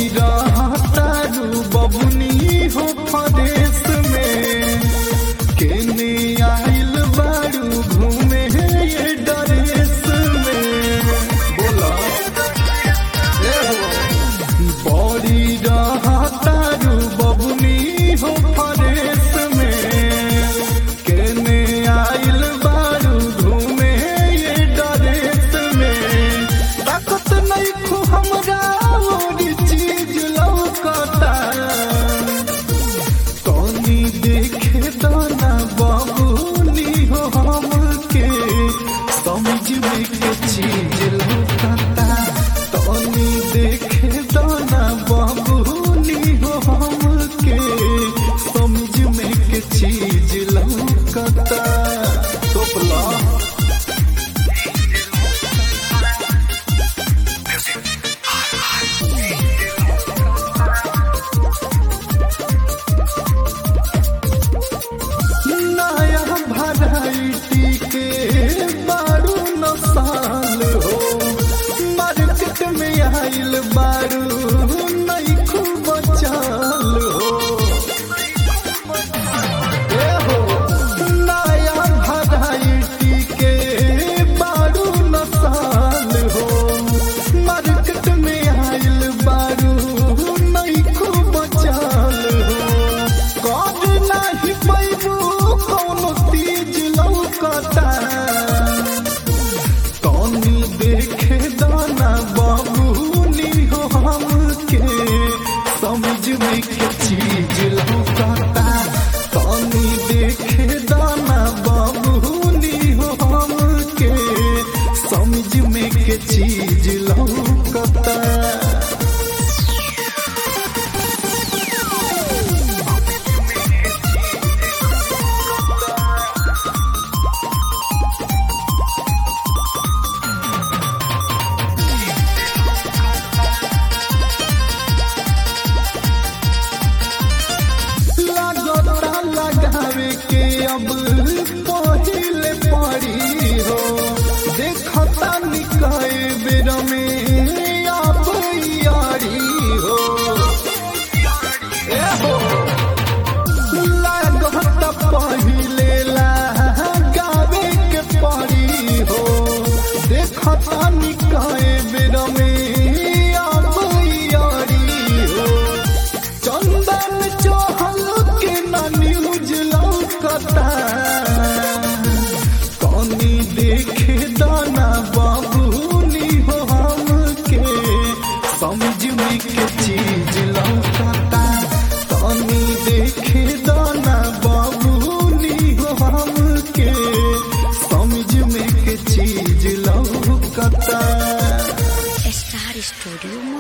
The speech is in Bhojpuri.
रहतारू बबुनी हो फदेश में केने आइल बारू घूमे ये डरेस में बोला ए हो बड़ी रहतारू बबुनी हो फदेश में केने आइल बारू घूमे ये डरेस में ताकत नहीं खू हमरा और चीज लौकता तनी देखे दाना बाबूनी हो हमके समझ में के चीज लौकता तनी देखे दाना बाबूनी हो हमके समझ में के चीज लौकता टोपला नया भराइटी के बारू न साल हो मार्केट में आइल बारू नहीं खूब चाल हो ए हो नया भराइटी के बारू न साल हो मार्केट में आइल बारू नहीं खूब चाल हो कर नाही पैबू कौनो तीज लौकता तनी देखे दाना बाबूनी हो हमके समझ में के चीज लौकता तनी देखे दाना बाबूनी हो हमके समझ में के चीज लौकता लागता लगावे के अब पहिले पड़ी हो देखता निकाय बेर में आप यारी हो ए हो लागता पहिले लगावे के पड़ी हो देखता निकाय बेर में आप यारी हो चंदन चहल के ना न्यूज लौकता तनी देखे दाना बाबूनी हो हमके समझ में के चीज लौकता तनी देखे दाना बाबूनी हो हमके समझ में के चीज लौकता Star Studio